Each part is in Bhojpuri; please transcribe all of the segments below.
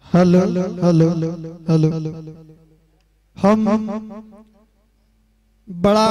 हेलो हेलो हेलो हम बड़ा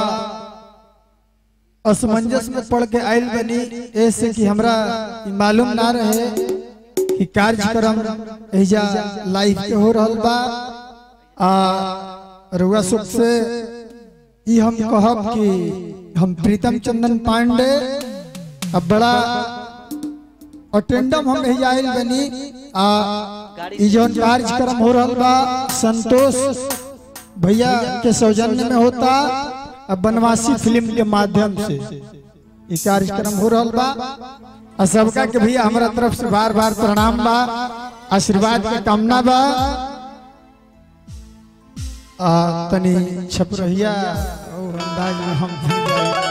असमंजस में पड़ के आयल बनी ऐसे कि हमरा ई मालूम ना रहे कि कार्यक्रम एजा लाइव पे हो रहल बा आ रुआ सुख से ई हम कहब कि हम प्रीतम चंदन पांडे अब बड़ा अटेंडम हम एजा आयल बनी आ ई जौन कार्यक्रम हो रहल बा संतोष भैया के सौजन्य में होता अब बनवासी फिल्म के माध्यम से ये कार्यक्रम हो रहल बा आ सबका के भैया हमारा तरफ से बार बार प्रणाम बा आशीर्वाद के कामना बा आ तनी छपरहिया और अंदाज में हम भी गाए।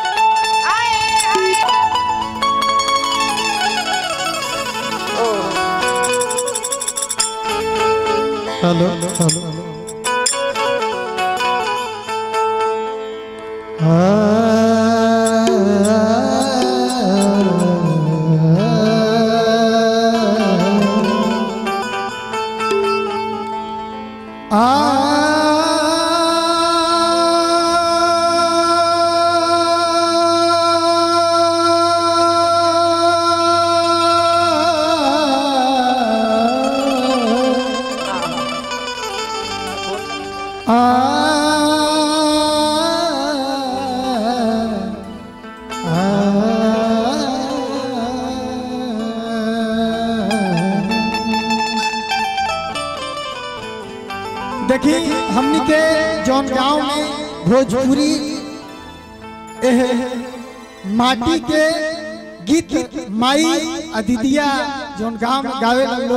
हेलो हेलो देखी हमनी के जौन गांव में भोजपुरी एह माटी के गीत माई अदितिया जौन गांव में गावे लगलो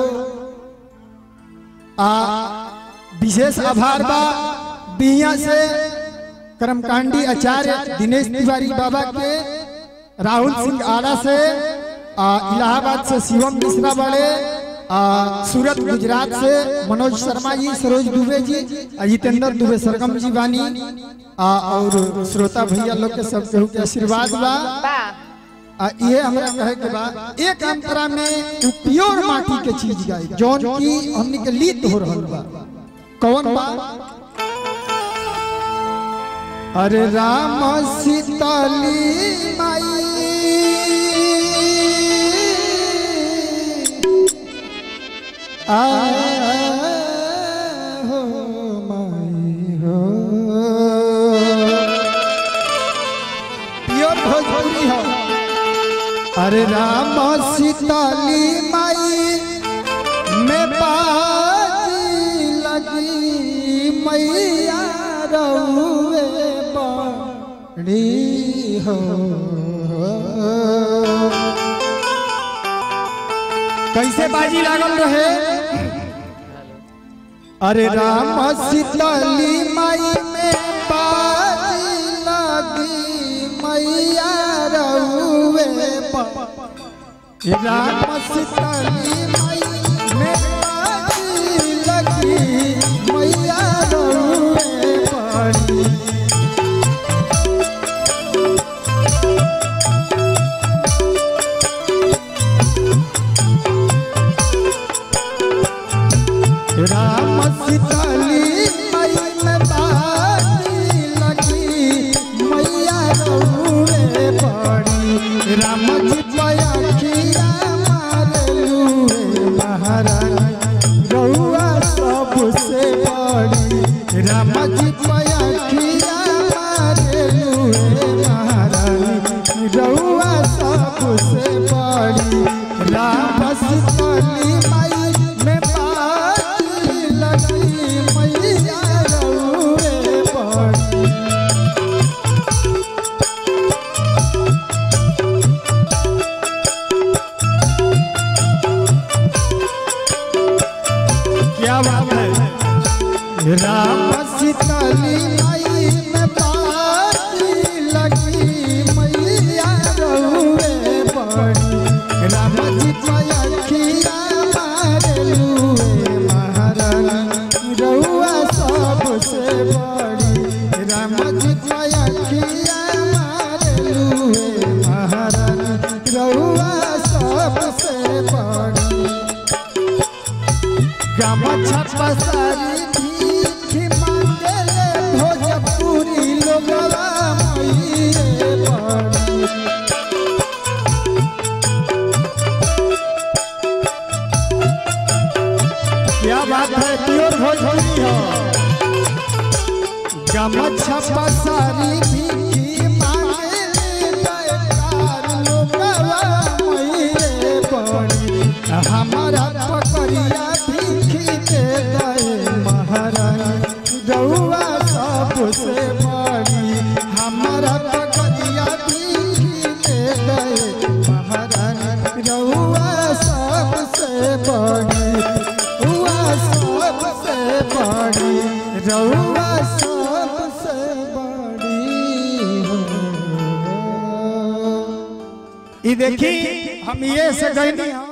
आ विशेष आभार बा बिहिया से कर्मकांडी आचार्य दिनेश तिवारी बाबा के राहुल सिंह आड़ा से आ, इलाहाबाद से शिवम मिश्रा बड़े आ, सूरत गुजरात से मनोज शर्मा जी सरोज दुबे जी आ, जितेंद्र दुबे सरगम जी बानी आ, और श्रोता भैया लोग के सब केहू के आशीर्वाद बा आ, ये हमरा कहे के बा एक अंतरा में उ प्योर माटी के चीज गाई जौन की हमनी के लीत हो रहल बा कौन बा अरे राम सीताली माई आ हो माई हो प्योर भोजपुरी हो अरे राम सीताली माई में बाजी लगी मैया रउए बड़ी हो कैसे बाजी लागल रहे अरे राम सीताली माई में बाजी लगी मैया रउए बड़ी राम सीताली माई में बाजी लगी मैया रउए बड़ी राम सीताली माई में बाजी लगी मैया रउए बड़ी राम जी पयखिया मारलुए महारानी रउआ सबसे बड़ी राम जी पयखिया मारलुए महारानी रउआ सबसे बड़ी राम सीताली माई में बाजी लगी मैया रउए बड़ी क्या बात है राम सीताली माई में बाजी लगी मैया रउए बड़ी राम जी पयखिया मारलुए महारानी रउआ सबसे बड़ी राम जी पयखिया मारलुए महारानी रउआ सबसे बड़ी गमछा पसारी भीख मांगले भोजपुरी लोगवा मैये बड़ी क्या बात है प्योर भोजपुरी हो गमछा पसारी भीख मांगले जयकार लोगवा मैये बड़ी हमारा पकड़िया भीख दे दे महारानी रउआ सबसे बड़ी हमारा पकड़िया भीख दे दे महारानी रउआ सबसे बड़ी रउआ सबसे बड़ी रउआ सबसे बड़ी हो। ई देखी हम ये से गईनी